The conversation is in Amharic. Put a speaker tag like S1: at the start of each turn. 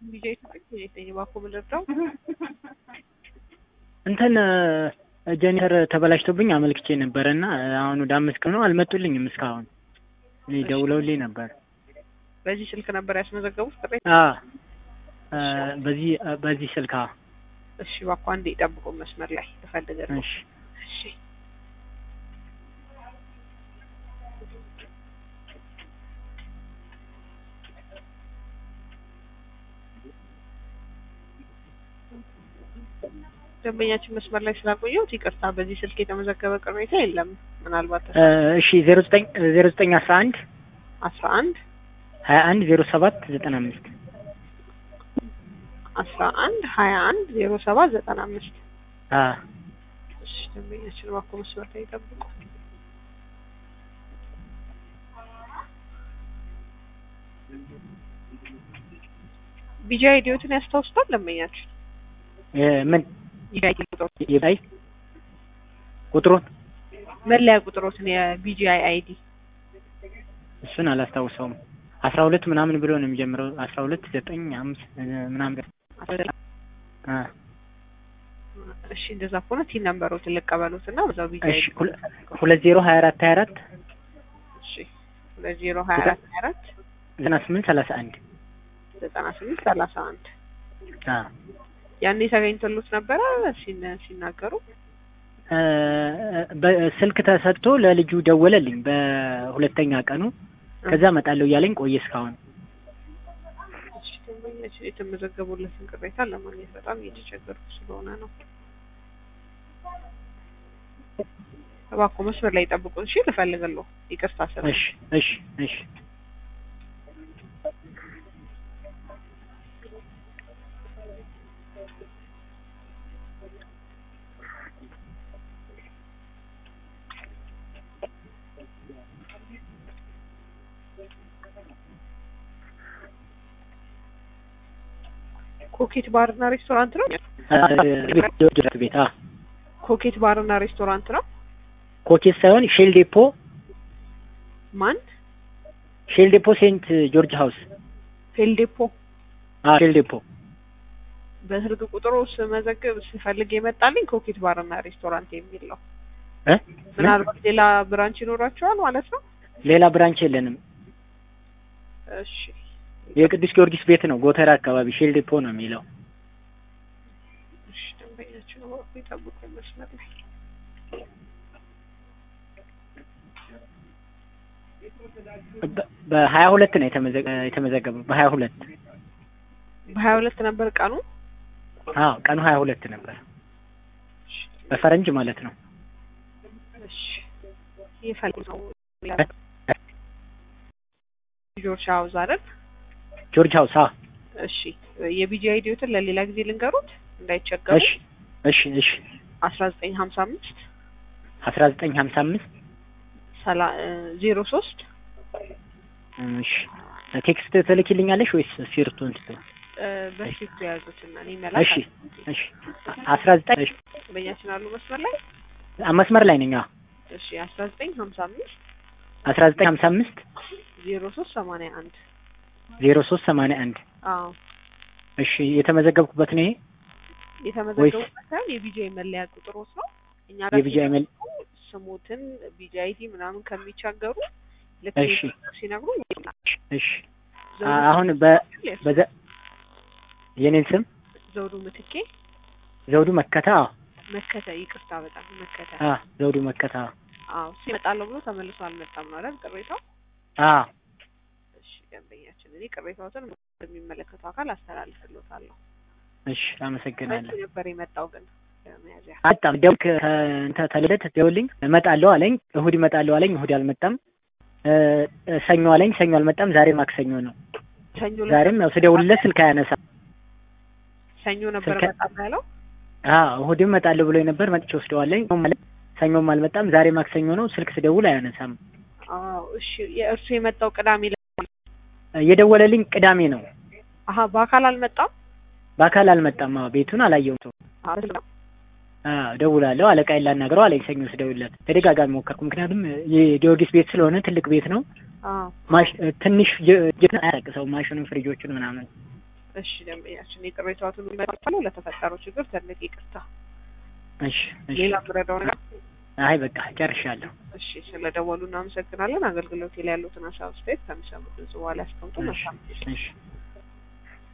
S1: ቢጃ ኢትዮጵያ የተኝ ባኮ ምልርዳው
S2: እንትን ጀኔሬተር ተበላሽቶብኝ አመልክቼ ነበረ እና አሁን ወደ አምስት ቀን ነው አልመጡልኝም እስካሁን። እኔ ደውለውልኝ ነበር።
S1: በዚህ ስልክ ነበር ያስመዘገቡት ጥሪ?
S2: አ በዚህ በዚህ ስልክ አ
S1: እሺ ባኮ አንዴ ጠብቁ መስመር ላይ እፈልጋለሁ።
S2: እሺ
S1: እሺ ደንበኛችን መስመር ላይ ስላቆየሁት ይቅርታ። በዚህ ስልክ የተመዘገበ ቅሬታ የለም። ምናልባት
S2: እሺ ዜሮ ዘጠኝ ዜሮ ዘጠኝ አስራ አንድ
S1: አስራ አንድ
S2: ሀያ አንድ ዜሮ ሰባት ዘጠና አምስት
S1: አስራ አንድ ሀያ አንድ ዜሮ ሰባት ዘጠና አምስት
S2: አ
S1: እሺ ደንበኛችን እባክዎ መስመር ላይ ይጠብቁ። ቢጃ ኢዲዮትን ያስታውሱታል ደንበኛችን?
S2: ምን
S1: የአይዲ ቁጥሮት
S2: የባይ ቁጥሩን
S1: መለያ ቁጥሮትን የቢጂአይ አይዲ
S2: እሱን አላስታውሰውም። አስራ ሁለት ምናምን ብሎ ነው የሚጀምረው። አስራ ሁለት ዘጠኝ አምስት ምናምን አ
S1: እሺ እንደዛ ከሆነ ቲን ነምበሮትን ልቀበሉት እና በዛው ቢጂአይ
S2: እሺ ሁለት ዜሮ ሀያ አራት ሀያ አራት
S1: እሺ ሁለት ዜሮ ሀያ አራት ሀያ አራት
S2: ዘጠና ስምንት ሰላሳ አንድ
S1: ዘጠና ስምንት ሰላሳ አንድ
S2: አ
S1: ያኔ ተገኝቶሎት ነበረ ሲን ሲናገሩ
S2: በስልክ ተሰጥቶ ለልጁ ደወለልኝ በሁለተኛ ቀኑ። ከዛ እመጣለሁ እያለኝ ቆየ እስካሁን።
S1: እሺ ደንበኛችን የተመዘገቡለትን ቅሬታ ለማግኘት በጣም እየተቸገርኩ ስለሆነ ነው። እባክዎ መስመር ላይ ጠብቁን። እሺ ልፈልግልዎ። ይቅርታ ስለ
S2: እሺ እሺ እሺ
S1: ኮኬት ባርና ሬስቶራንት ነው።
S2: ቤት አ
S1: ኮኬት ባርና ሬስቶራንት ነው።
S2: ኮኬት ሳይሆን ሼል ዴፖ
S1: ማን?
S2: ሼል ዴፖ ሴንት ጆርጅ ሃውስ
S1: ፌልዴፖ
S2: አ ሼል ዴፖ
S1: በስልክ ቁጥሩ ስመዘግብ ስፈልግ የመጣልኝ ኮኬት ባርና ሬስቶራንት የሚል ነው።
S2: እ
S1: ምናልባት ሌላ ብራንች ይኖራቸዋል ማለት ነው።
S2: ሌላ ብራንች የለንም።
S1: እሺ
S2: የቅዱስ ጊዮርጊስ ቤት ነው። ጎተራ አካባቢ ሼል ዴፖ ነው የሚለው።
S1: እሺ ደንበኛችን እባክዎ ይጠብቁ መስመር ላይ
S2: በሀያ ሁለት ነው የተመዘገበው። በሀያ ሁለት
S1: በሀያ ሁለት ነበር ቀኑ።
S2: አዎ ቀኑ ሀያ ሁለት ነበር በፈረንጅ ማለት ነው።
S1: እሺ ይፈልጉ ነው ጆርጅ ሃውስ አይደል?
S2: ጆርጅ ሃውስ አ
S1: እሺ የቢጂ አይዲዮትን ለሌላ ጊዜ ልንገሩት እንዳይቸገሩ።
S2: እሺ እሺ እሺ
S1: አስራ ዘጠኝ ሀምሳ አምስት
S2: አስራ ዘጠኝ ሀምሳ አምስት
S1: ሰላ ዜሮ ሶስት
S2: እሺ ቴክስት ትልኪልኛለሽ ወይስ ሲርቱን ትተው?
S1: በፊት የያዙትና እኔ መላክ
S2: እሺ እሺ አስራ ዘጠኝ እሺ
S1: በእኛችን አሉ መስመር ላይ
S2: መስመር ላይ ነኝ። አዎ
S1: እሺ አስራ ዘጠኝ ሀምሳ አምስት
S2: አስራ ዘጠኝ ሀምሳ አምስት
S1: ዜሮ ሶስት ሰማንያ አንድ
S2: ዜሮ ሶስት ሰማንያ አንድ
S1: አዎ
S2: እሺ የተመዘገብኩበት ነው ይሄ
S1: የተመዘገቡበት ሳይሆን የቢጂአይ መለያ ቁጥሮት ነው። እኛ ጋር
S2: የቢጂአይ መል
S1: ስሙትን ቢጂአይቲ ምናምን ከሚቻገሩ ልክ
S2: እሺ
S1: ሲነግሩ
S2: እሺ አሁን በ በዘ የኔን ስም
S1: ዘውዱ ምትኬ
S2: ዘውዱ መከታ አዎ
S1: መከተ ይቅርታ፣ በጣም መከተ
S2: አ ዘውዱ መከታ
S1: አዎ እሱ ይመጣለሁ ብሎ ተመልሶ አልመጣም ነው አይደል ቅሬታው?
S2: አ
S1: እሺ ደንበኛችን እኔ ቅሬታዎትን የሚመለከተው አካል አስተላልፍልዎታለሁ።
S2: እሺ አመሰግናለሁ።
S1: መቼ ነበር የመጣው ግን ለመያዝያ?
S2: በጣም ደውክ እንተ ተልደት ደውልኝ እመጣለሁ አለኝ። እሁድ እመጣለሁ አለኝ። እሁድ አልመጣም። ሰኞ አለኝ። ሰኞ አልመጣም። ዛሬ ማክሰኞ ነው።
S1: ሰኞ
S2: ዛሬም ያው ስደውልለት ስልክ አያነሳም።
S1: ሰኞ ነበር
S2: ስልክ-
S1: በጣም ያለው
S2: አዎ እሁድም እመጣለሁ ብሎ ነበር። መጥቼ ወስደዋለኝ። ሰኞም አልመጣም። ዛሬ ማክሰኞ ነው። ስልክ ስደውል አያነሳም።
S1: አዎ እሺ የእርሱ የመጣው ቅዳሜ ለ-
S2: የደወለልኝ ቅዳሜ ነው።
S1: አሀ በአካል አልመጣም
S2: በአካል አልመጣም። አዎ ቤቱን አላየሁትም።
S1: አዎ
S2: አዎ ደውላለሁ፣ አለቃዬን ላናግረው አለኝ። ሰኞ ስደውልለት ተደጋጋሚ ሞከርኩ። ምክንያቱም የጊዮርጊስ ቤት ስለሆነ ትልቅ ቤት ነው።
S1: አዎ
S2: ማሽ ትንሽ ጅ- ጅ- አያረቅሰውም ማሽኑን፣ ፍሪጆቹን ምናምን
S1: እሺ ደንበኛችን የቅሬታዎትን መጣለው ለተፈጠረው ችግር ትልቅ ይቅርታ።
S2: እሺ እሺ።
S1: ሌላ ምረዳው ነገር
S2: አይ በቃ ጨርሻለሁ።
S1: እሺ ስለደወሉ እናመሰግናለን። አገልግሎት ላይ ያሉትን ሀሳብ አስተያየት ከሚሰሙት ድምጽ በኋላ ያስቀምጡ።
S2: እሺ
S1: መልካም ጊዜ።
S2: እሺ